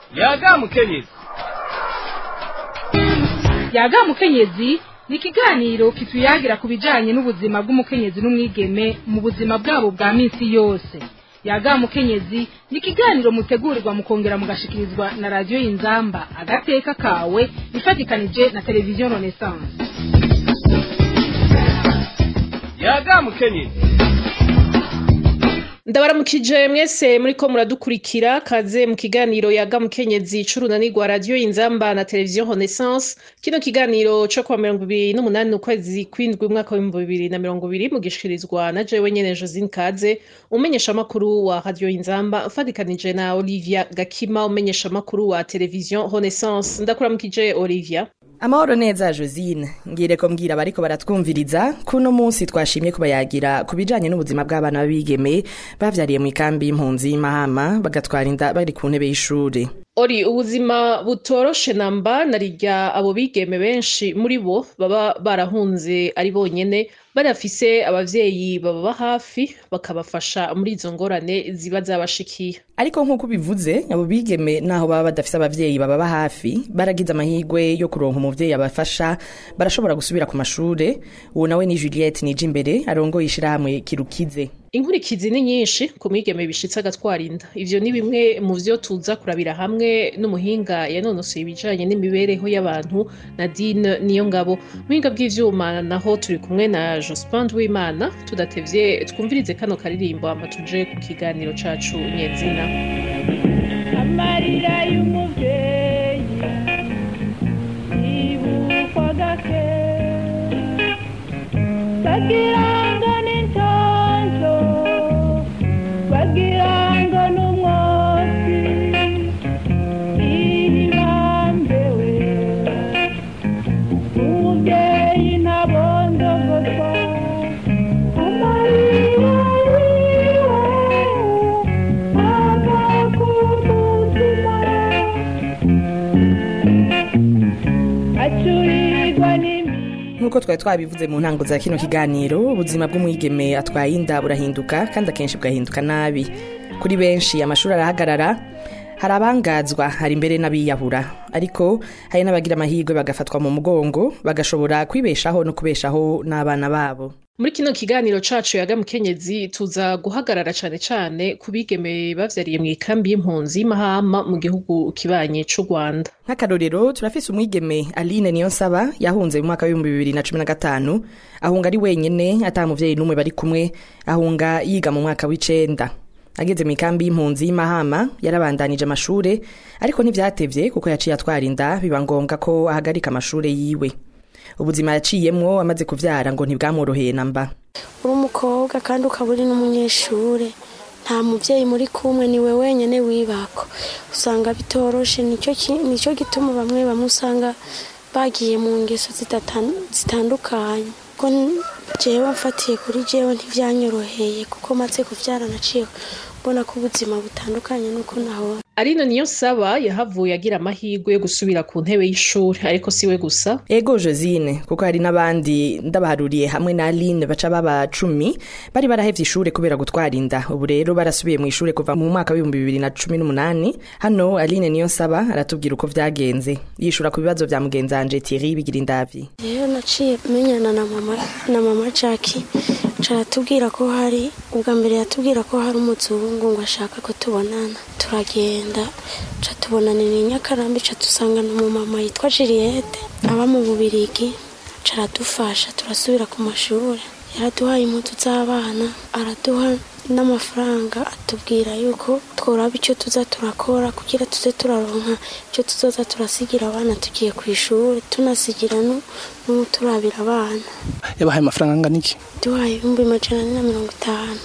yaga mukenyezi yaga mukenyezi ni ikiganiro kituyagira ku bijanye n'ubuzima bw'umukenyezi n'umwigeme mu buzima bwabo bwa minsi yose yaga mukenyezi ni ikiganiro mutegurirwa mukongera mugashikirizwa na radiyo y'inzamba agateka kawe ifatikanije na televiziyo renaissance yaga mukenyezi ndabaramukije mwese muriko muradukurikira kaze mu kiganiro yaga mukenyezi c'urunanirwa radiyo inzamba na televiziyo renaissance kino kiganiro co kuwa mirongo ibiri n'umunani ukwezi kw'indwi umwaka w'ibihumbi bibiri na mirongo ibiri mugishikirizwa na jewe nyene josine kaze umumenyeshamakuru wa radiyo inzamba ufatikanije na olivia gakima umumenyeshamakuru wa televiziyo renaissance ndakuramukije olivia amahoro neza josine ngire ko mbwira bariko baratwumviriza kuno munsi twashimye kubayagira ku bijanye n'ubuzima bw'abana b'abigeme bavyariye mu ikambi y'impunzi y'imahama bagatwara inda bari ku ntebe y'ishuri ori ubuzima butoroshe namba narirya abo bigeme benshi muri bo baba barahunze ari bonyene barafise abavyeyi bababa hafi bakabafasha muri izo ngorane ziba zabashikiye ariko nk'uko ubivuze abo bigeme naho baba badafise abavyeyi bababa hafi baragize amahirwe yo kuronka umuvyeyi abafasha barashobora gusubira ku mashure uwo nawe ni juliette nije imbere arongoye ishirahamwe kirukize inkurikizi ni nyinshi ku mwigeme bishitse agatwara inda ivyo ni bimwe mu vyo tuza kurabira hamwe n'umuhinga yanonosoye ibijanye n'imibereho y'abantu nadine niyo ngabo muhinga bw'ivyuma naho turi kumwe na jospin w'imana tudatevye twumvirize kano karirimbo hama tuje ku kiganiro cacu nyezina amarira y'umuvyeyi yibukwa gake bagira ngo ni ntonto bagira ngo ni umwotsi ihibambewe umuvyeyi ntabondogotwa amarira yiwe agakumutima acurirwa n'imi nk'uko twari twabivuze mu ntango za kino kiganiro ubuzima bw'umwigeme atwaye inda burahinduka kandi akenshi bugahinduka nabi kuri benshi amashuri arahagarara hari abangazwa hari imbere n'abiyahura ariko hari n'abagira amahirwe bagafatwa mu mugongo bagashobora kwibeshaho no kubeshaho n'abana babo muri kino kiganiro cacu yaga mukenyezi tuza guhagarara cane cane ku bigeme bavyariye mu ikambi y'impunzi y'imahama mu gihugu kibanye c'u rwanda nk'akarorero turafise umwigeme aline niyonsaba yahunze mu mwaka w'ibihumbi bibiri na cumi na gatanu ahunga ari wenyene ata muvyeyi n'umwe bari kumwe ahunga yiga mu mwaka w'icenda ageze mu ikambi y'impunzi y'imahama yarabandanije amashure ariko ntivyatevye kuko yaciye atwara inda biba ngombwa ko ahagarika amashure yiwe ubuzima yaciyemwo amaze kuvyara ngo ntibwamworoheye namba uri umukobwa kandi ukaba uri n'umunyeshure nta mubyeyi muri kumwe niwe wenyine wibako usanga bitoroshe nicyo ki- nicyo gituma bamwe bamwe usanga bagiye mu ngeso zidatan- zitandukanye ko n- jewe mfatiye kuri jewe ntivyanyoroheye kuko maze kuvyara naciye mbona ko ubuzima butandukanye nuko nahora arino niyo saba yahavuye agira amahirwe yo gusubira ku ntebe y'ishuri ariko siwe gusa ego josine kuko hari n'abandi ndabaharuriye hamwe na aline baca baba cumi bari barahevye ishure kubera gutwara inda ubu rero barasubiye mu ishure kuva mu mwaka w'ibihumbi bibiri na cumi n'umunani hano aline niyo saba aratubwira uko vyagenze yishura ku bibazo vya mugenzanje thierry bigira indavyi rero naciye menyana na mama na mama jackie caratubwira ko hari ubwa mbere yatubwira ko hari umuzungu ngo ashaka ko tubonana turagenda ca tubonanira i nyakarambi ca dusangana umumama yitwa juliette aba mu bubirigi caradufasha turasubira ku mashuri yaraduhaye impuzu z'abana araduha n'amafaranga atubwira yuko tworaba icyo tuza turakora kugira tuze turaronka icyo tuzoza turasigira abana tugiye ku ishuri tunasigira nu- n'uturabira abana yabahaye amafaranga angana iki duhaye ibihumbi majana ane na mirongo itanu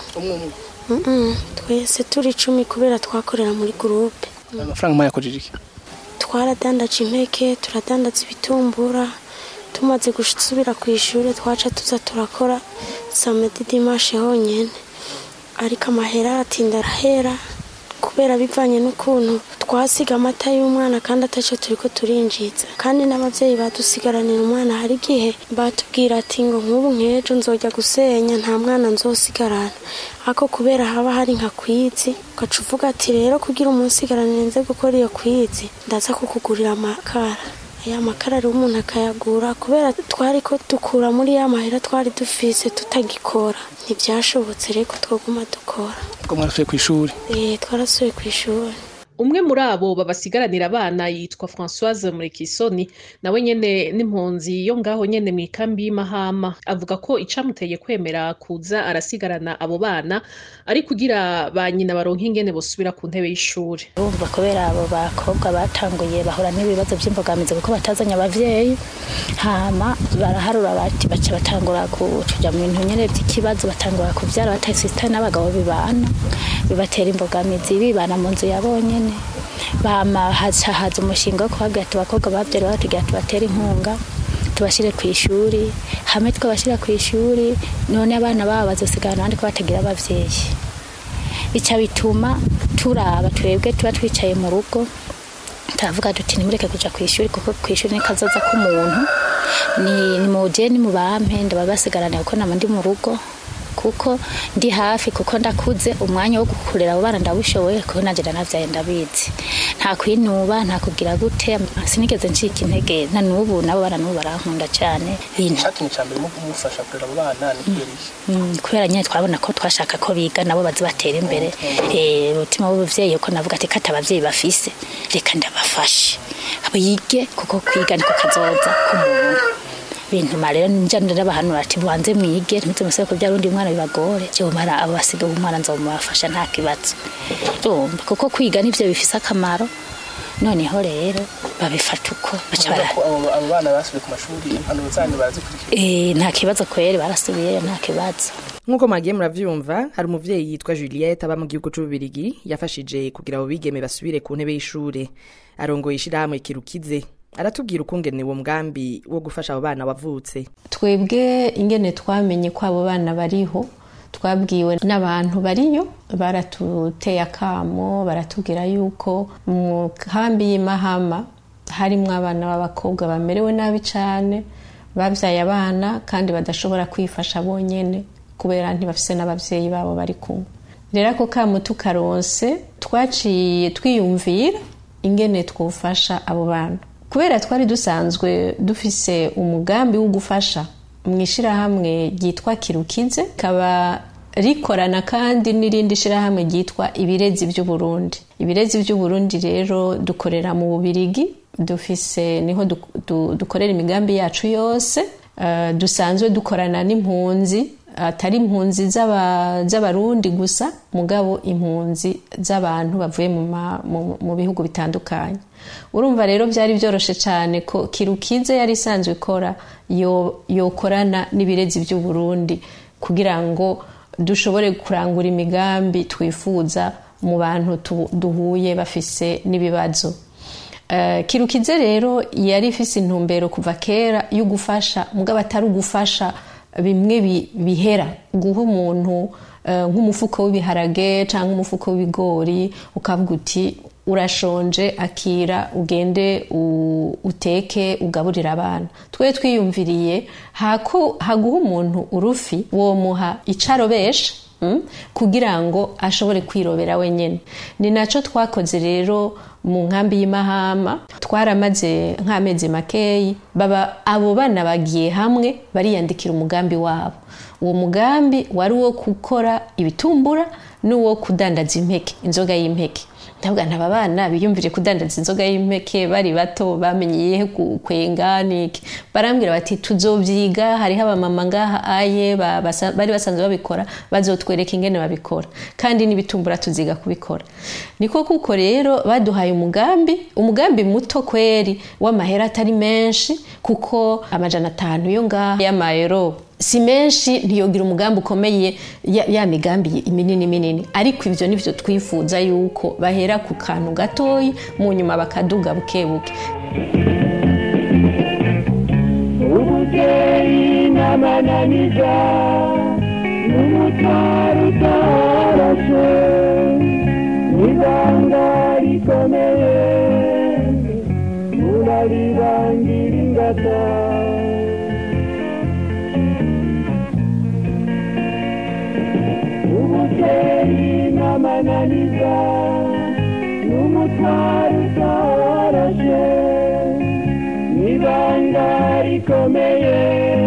Mm-mm, twese turi icumi kubera twakorera muri gurupe ayo mafaranga mwayakojeje iki twaradandaje impeke turadandaza ibitumbura tumaze gusubira ku ishuri twaca tuza turakora samedi dimashe honyene ariko amahera aratinda arahera kubera bivanye n'ukuntu twasiga amata y'umwana kandi atacyo turi ko turinjiza kandi n'ababyeyi badusigaranira umwana hari igihe batubwira ati ngo nk'ubu nk'ejo nzojya gusenya nta mwana nzosigarana ariko kubera haba hari nka kwizi ugaca uvuga ati rero kugira umunsigaranire nze gukora iyo kwizi ndaza kukugurira amakara aya makara rero umuntu akayagura kubera twari ko dukura muri ya mahera twari dufise tutagikora ntibyashobotse rero ko twaguma dukora ubwo mwarasuye ku ishuri Eh, twarasuye ku ishuri umwe muri abo babasigaranira abana yitwa Françoise Murekisoni nawe nyene n'impunzi yo ngaho nyene mu ikambi y'Imahama avuga ko icamuteye kwemera kuza arasigarana abo bana ari kugira ba nyina baronka ingene bosubira ku ntebe y'ishuri urumva kubera abo bakobwa batanguye bahura n'ibibazo by'imbogamizi kuko batazanye abavyeyi hama baraharura bati baca batangura kuja mu bintu nyene by'ikibazo batangura kuvyara batasisitani n'abagabo bibana bibatera imbogamizi bibana mu nzu yabo nyene bama haca haza umushinga wo kubabwira ati abakobwa bavyara batubwira tubatere inkunga tubashire ku ishuri hamwe twabashira ku ishuri none abana babo bazosigara abandi ko batagira abavyeyi bica bituma turaba twebwe tuba twicaye mu rugo turavuga duti nimureke kuja ku ishuri kuko ku ishuri ni kazoza k'umuntu ni ni muje ni mubampe ndababasigarane kuko nama ndi mu rugo kuko ndi hafi kuko ndakuze umwanya wo gukurera abo bana ndawushoboye kuko nanje ndanavyaye ndabizi nta kwinuba nta kugira gute sinigeze ncika intege na n'ubu nabo bana n'ubu barankunda cane bintu icyatumye cya mbere mufasha kurera abo bana ni kubera iki Mm, kubera nyine twabona ko twashaka ko biga nabo bazi batera imbere Eh, umutima w'ubuvyeyi uko navuga ati kata abavyeyi bafise reka ndabafashe bige kuko kwiga niko kazoza k'umuntu bintuma rero nja ndabahanura ati bubanze mwige ntimuze musebe kubyara undi mwana bibagore jewe mara abo basigaye umwana nzomubafasha nta kibazo urumva kuko kwiga nivyo bifise akamaro noneho rero babifata uko baca Uvuga bara ko abo abo bana basubiye ku mashuri impanuro zanyu barazikurikira Eh, nta kibazo kweri barasubiyeyo nta kibazo nk'uko mwagiye muravyumva hari umuvyeyi yitwa juliette aba mu gihugu c'ububirigi yafashije kugira abo bigeme basubire ku ntebe y'ishure arongoye ishirahamwe kirukize aratubwira ukungene uwo mugambi wo gufasha abo bana wavutse twebwe ingene twamenye ko abo bana bariho twabwiwe n'abantu bariyo baratuteye akamo baratubwira yuko mu kambi y'imahama harimwo abana b'abakobwa bamerewe nabi cane babyaye abana kandi badashobora kwifasha bonyene kubera ntibafise n'abavyeyi babo bari kumwe rero ako kamo tukaronse twaciye twiyumvira ingene twofasha abo bana kubera twari dusanzwe dufise umugambi wo gufasha mu ishyirahamwe ryitwa kirukize rikaba rikorana kandi n'irindi shyirahamwe ryitwa ibirezi by'uburundi ibirezi by'uburundi rero dukorera mu bubirigi dufise niho du- du- dukorera imigambi yacu yose Eh, dusanzwe dukorana n'impunzi atari impunzi z'aba- z'abarundi gusa mugabo impunzi z'abantu bavuye mu ma- mu- mu bihugu bitandukanye urumva rero byari byoroshe cyane ko kirukize yari isanzwe ikora yo- yokorana n'ibirezi by'uburundi kugira ngo dushobore kurangura imigambi twifuza mu bantu tu- duhuye bafise n'ibibazo Eh, kirukize rero yari ifise intumbero kuva kera yo gufasha mugabo atari ugufasha bimwe bi- bihera guha umuntu eh, nk'umufuko w'ibiharage cyangwa umufuko w'ibigori ukavuga uti urashonje akira ugende u- uteke ugaburire abana twe twiyumviriye hako haguha umuntu urufi womuha icarobesha mm, kugira ngo ashobore kwirobera wenyine ni nacyo twakoze rero mu nkambi y'imahama twaramaze nk'amezi makeyi baba abo bana bagiye hamwe bariyandikira umugambi wabo uwo mugambi wari uwo gukora ibitumbura n'uwo kudandaza impeke inzoga y'impeke ndavuga ntaba bana biyumvire kudandaza inzoga y'impeke bari bato bamenyeye kwenga niki barambwira bati tuzobyiga hariho abamama ngaha aye ba- basa- bari basanzwe babikora bazotwereka ingene babikora kandi n'ibitumbura tuziga kubikora niko kuko rero baduhaye umugambi umugambi muto kweri w'amahera atari menshi kuko amajana atanu yo ngaha y'amayero si menshi ntiyogira umugambi ukomeye ya, ya migambi minini minini ariko ivyo nivyo twifuza yuko bahera ku kantu gatoyi mu nyuma bakaduga buke buke ubuvyeyi n'amananiza n'umutwaro utoroshe n'ibanga rikomeye muraribangira ingata ubukeri n'amananiza n'umutwaro utoroshe n'ibanga rikomeye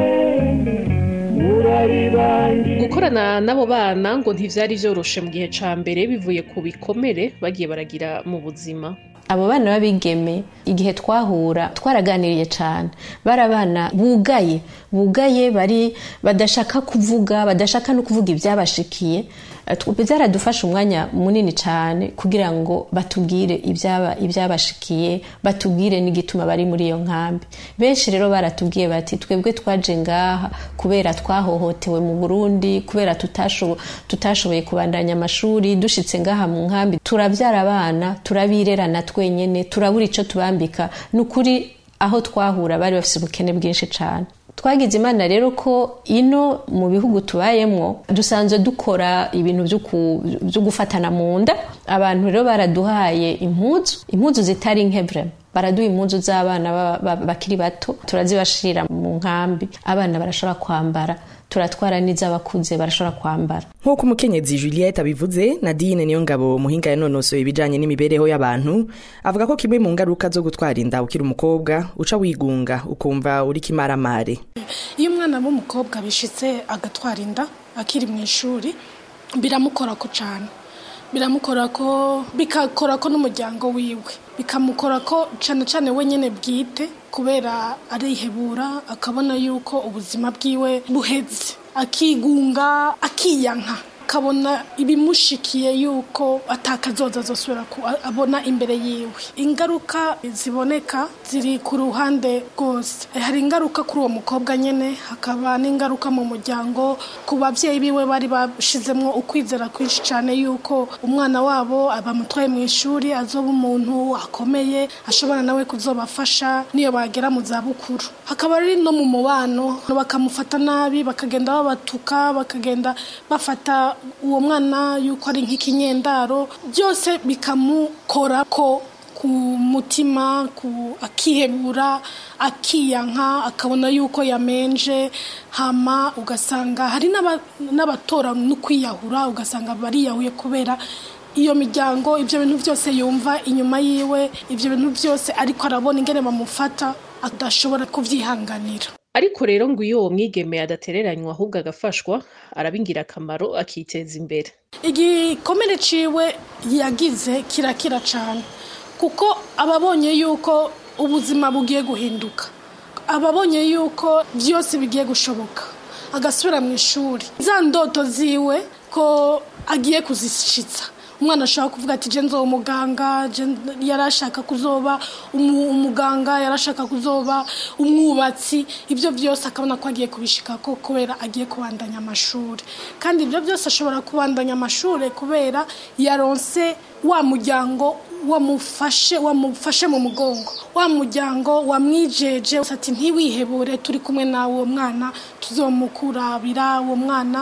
muraribangira gukorana n'abo bana ngo ntivyari vyoroshe mu gihe ca mbere bivuye ku bikomere bagiye baragira mu buzima abo bana b'abigeme igihe twahura twaraganiriye cyane bari abana bugaye bugaye bari badashaka kuvuga badashaka no kuvuga ibyabashikiye Eh, tw- byaradufasha umwanya munini cyane kugira ngo batubwire ibyaba- ibyabashikiye batubwire n'igituma bari muri iyo nkambi benshi rero baratubwiye bati twebwe twaje ngaha kubera twahohotewe mu burundi kubera tutashobo- tutashoboye kubandanya amashuri dushitse ngaha mu nkambi turabyara abana turabirerana twenyene turabura icyo tubambika ni ukuri aho twahura bari bafite ubukene bwinshi cyane twagize imana rero ko ino mu bihugu tubayemwo dusanzwe dukora ibintu byo ku- byo gufatana mu nda abantu rero baraduhaye impuzu impuzu zitari nke vrema baraduha impuzu z'abana ba- ba- bakiri bato turazibashirira mu nkambi abana barashobora kwambara turatwara n'iz'abakuze barashobora kwambara nk'uko umukenyezi juliette abivuze nadine niyo ngabo muhinga yanonosoye ibijanye n'imibereho y'abantu avuga ko kimwe mu ngaruka zo gutwara inda ukiri umukobwa uca wigunga ukumva uriko imaramare iyo umwana w'umukobwa bishitse agatwara inda akiri mu ishuri biramukora ko cyane biramukora ko bikakora ko n'umuryango wiwe bikamukora ko cyane cyane wenyine bwite kubera arihebura akabona yuko ubuzima bwiwe buheze akigunga akiyanka akabona ibimushikiye yuko atakazoza azosubira ku- abona imbere yiwe ingaruka ziboneka ziri ku ruhande rwose hari ingaruka kuri uwo mukobwa nyine hakaba n'ingaruka mu muryango ku babyeyi biwe bari bashizemo ukwizera kwinshi cyane yuko umwana wabo bamutwaye mu ishuri azoba umuntu akomeye ashobora nawe kuzobafasha niyo bagera mu zabukuru hakaba ari no mu mubano bakamufata nabi bakagenda babatuka bakagenda bafata uwo mwana yuko ari nk'ikinyendaro byose bikamukora ko ku mutima ku akihebura akiyanka akabona yuko yamenje hama ugasanga hari n'aba- n'abatora no kwiyahura ugasanga bariyahuye kubera iyo miryango ibyo bintu byose yumva inyuma yiwe ibyo bintu byose ariko arabona ingene bamufata adashobora kubyihanganira ariko rero ngo iyo uwo mwigeme adatereranywa ahubwo agafashwa araba ingirakamaro akiteza imbere igikomere ciwe yagize kirakira cyane kuko ababonye yuko ubuzima bugiye guhinduka ababonye yuko byose bigiye gushoboka agasubira mu ishuri za ndoto ziwe ko agiye kuzishitsa umwana ashobora kuvuga ati je nzoba umuganga je yari ashaka kuzoba umu- umuganga yari ashaka kuzoba umwubatsi ibyo byose akabona ko agiye kubishikako kubera agiye kubandanya amashuri kandi ibyo byose ashobora kubandanya amashuri kubera yaronse wa muryango wamufashe wamufashe mu mugongo wa muryango wamwijeje ati ntiwihebure turi kumwe nawe uwo mwana tuzomukurabira uwo mwana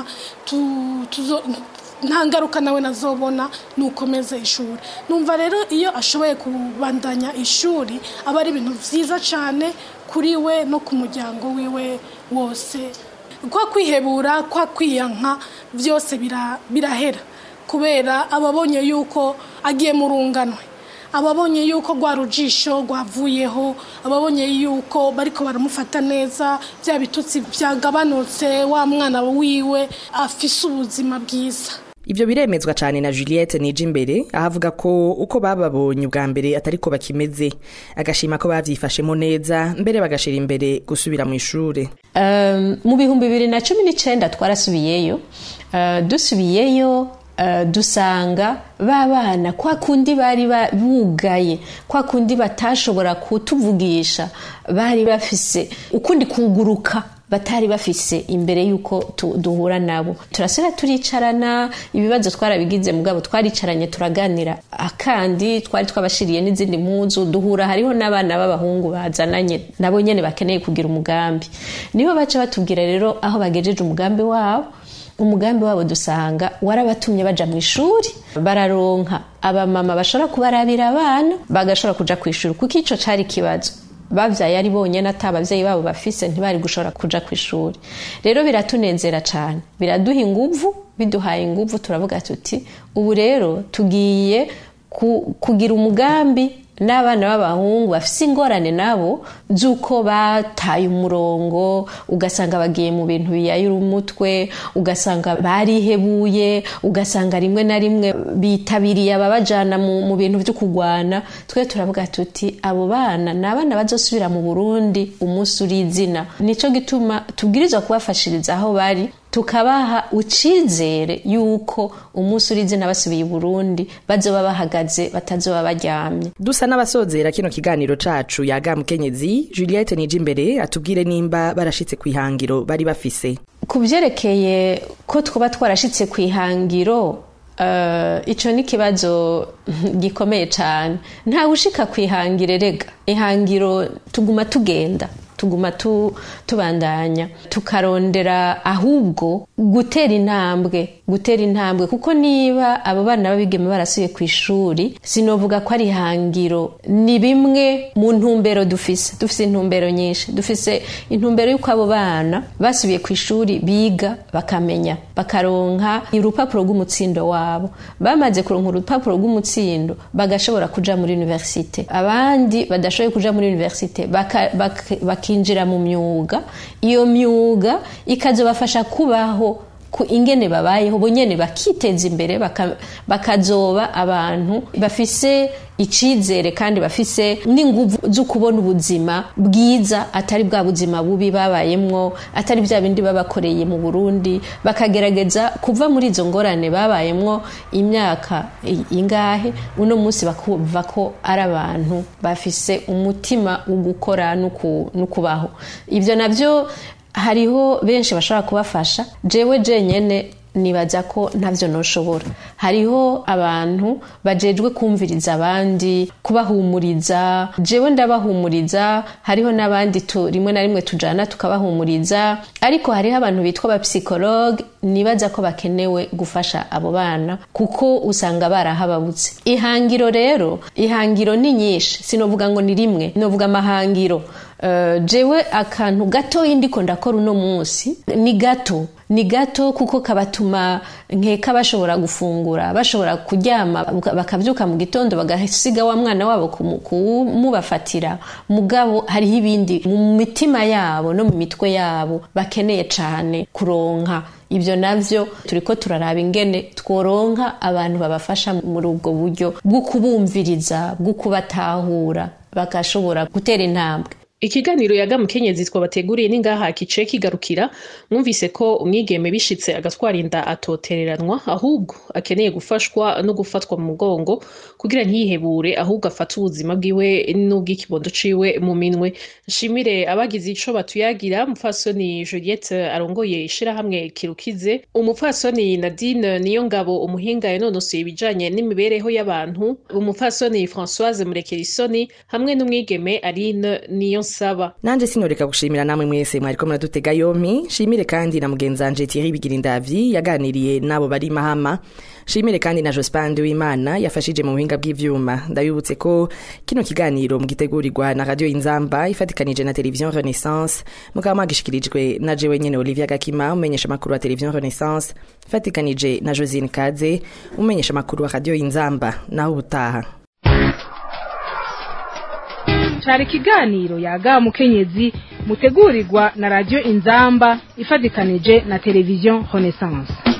tu- tuzo nta ngaruka nawe nazobona nukomeze ishuri numva rero iyo ashoboye kubandanya ishuri aba ari ibintu byiza cyane kuri we no ku muryango wiwe wose kwa kwihebura kwa kwiyanka byose bira- birahera kubera ababonye yuko agiye mu runganwe ababonye yuko rwa rujisho rwavuyeho ababonye yuko bariko baramufata neza bya bitutsi byagabanutse wa mwana wiwe afise ubuzima bwiza Ibyo biremezwa cyane na Juliette nije imbere aho avuga ko uko bababonye ubwa mbere atari ko bakimeze agashima ko bavyifashemo neza mbere bagashira imbere gusubira mu ishure Um, mu bihumbi bibiri na cumi n'icyenda twarasubiyeyo Uh, dusubiyeyo uh, dusanga ba bana kwa kundi bari ba- bugaye kwa kundi batashobora kutuvugisha bari bafise ukundi kuguruka batari bafise imbere y'uko tu- duhura nabo turasubira turicarana ibibazo twarabigize mugabo twaricaranye turaganira akandi twari twabashiriye n'izindi mpuzu duhura hariho n'abana b'abahungu bazananye nabo nyene bakeneye kugira umugambi nibo baca batubwira rero aho bagejeje umugambi wabo umugambi wabo dusanga warabatumye baja mu ishuri bararonka abamama bashobora kubarabira abana bagashobora kuja ku ishuri kuko ico cari ikibazo bavyaye ari bonyene ata abavyeyi babo bafise ntibari gushobora kuja ku ishuri rero biratunezera cane biraduha inguvu biduhaye inguvu turavuga tuti ubu rero tugiye ku, kugira umugambi n'abana b'abahungu bafise ingorane nabo z'uko bataye umurongo ugasanga bagiye mu bintu biyayura umutwe ugasanga barihebuye ugasanga rimwe na rimwe bitabiriye ababajana mu, mu bintu vyo kugwana twe turavuga tuti abo bana ni abana bazosubira mu burundi umunsi uri izina nico gituma tubwirizwa kubafashiriza aho bari tukabaha ucizere yuko umunsi uri izina basubiye i burundi bazoba bahagaze batazoba baryamye dusa n'abasozera kino kiganiro cacu yaga mukenyezi juliette nije imbere atubwire nimba barashitse ku ihangiro bari bafise ku byerekeye ko twaba twarashitse ku ihangiro Uh, ico ni ikibazo gikomeye cyane ntawe ushika ku ihangiro rega ihangiro tuguma tugenda tuguma tu, tubandanya tukarondera ahubwo gutera intambwe gutera intambwe kuko niba abo bana babigeme barasuye ku ishuri sinovuga ko ari ihangiro ni bimwe mu ntumbero dufise dufise intumbero nyinshi dufise intumbero y'uko abo bana basubiye ku ishuri biga bakamenya bakaronka urupapuro rw'umutsindo wabo bamaze kuronka urupapuro rw'umutsindo bagashobora kuja muri universite abandi badashoboye kuja muri universite baka, baka, baka bakinjira mu myuga iyo myuga ikazobafasha kubaho ku ingene babayeho bonyene bakiteza imbere bakazoba abantu bafise icizere kandi bafise n'inguvu zo kubona ubuzima bwiza atari bwa buzima bubi babayemwo atari bya bindi babakoreye mu Burundi bakagerageza kuva muri izo ngorane babayemwo imyaka ingahe uno munsi bakuva ko ari abantu bafise umutima wo gukora no kubaho ibyo nabyo hariho benshi bashobora kubafasha jewe jenyene nibaza ko ntavyo noshobora hariho abantu bajejwe kumviriza abandi kubahumuriza jewe ndabahumuriza hariho n'abandi rimwe na rimwe tujana tukabahumuriza ariko hariho abantu bitwa abapsikologe nibaza ko bakenewe gufasha abo bana kuko usanga barahababutse ihangiro rero ihangiro ni nyinshi sinovuga ngo ni rimwe novuga amahangiro Uh, jewe akantu gatoyi ndiko ndakora uno munsi ni gato ni gato kuko kabatuma nkeka bashobora gufungura bashobora kuryama bakabyuka mu gitondo bagasiga wa mwana wabo kumubafatira mugabo hariho ibindi mu mitima yabo no mu mitwe yabo bakeneye cane kuronka ibyo navyo turiko turaraba ingene tworonka abantu babafasha muri ubwo buryo bwo kubumviriza bwo kubatahura bagashobora gutera intambwe ikiganiro yaga mukenyezi twabateguriye ningaha kice kigarukira mwumvise ko umwigeme bishitse agatwara inda atotereranwa ahubwo akeneye gufashwa no gufatwa mu mugongo kugira ntiyihebure ahubwo afate ubuzima bwiwe n'ubw'ikibondo ciwe mu minwe nshimire abagize ico batuyagira umupfasoni Juliette arongoye ishirahamwe kirukize umupfasoni Nadine niyo ngabo umuhinga yanonosoye ibijanye n'imibereho y'abantu umupfasoni Françoise Murekerisoni hamwe n'umwigeme Aline niyo nsaba nanje sinoreka gushimira namwe mwese mwariko muradutega yompi shimire kandi na mugenzi wanje Thierry Bigirindavyi yaganiriye nabo bari mahama shimire kandi na Jospin w'Imana yafashije mu buhinga bw'ivyuma ndabibutse ko kino kiganiro mugitegurirwa na radio Inzamba ifatikanije na television Renaissance mukaba mwagishikirijwe na jewe nyene Olivia Gakima umenyesha makuru wa television Renaissance ifatikanije na Josine Kaze umenyesha makuru wa radio Inzamba naho ubutaha cari ikiganiro yaga mukenyezi mutegurirwa na radio inzamba ifatikanije na televiziyo renaissance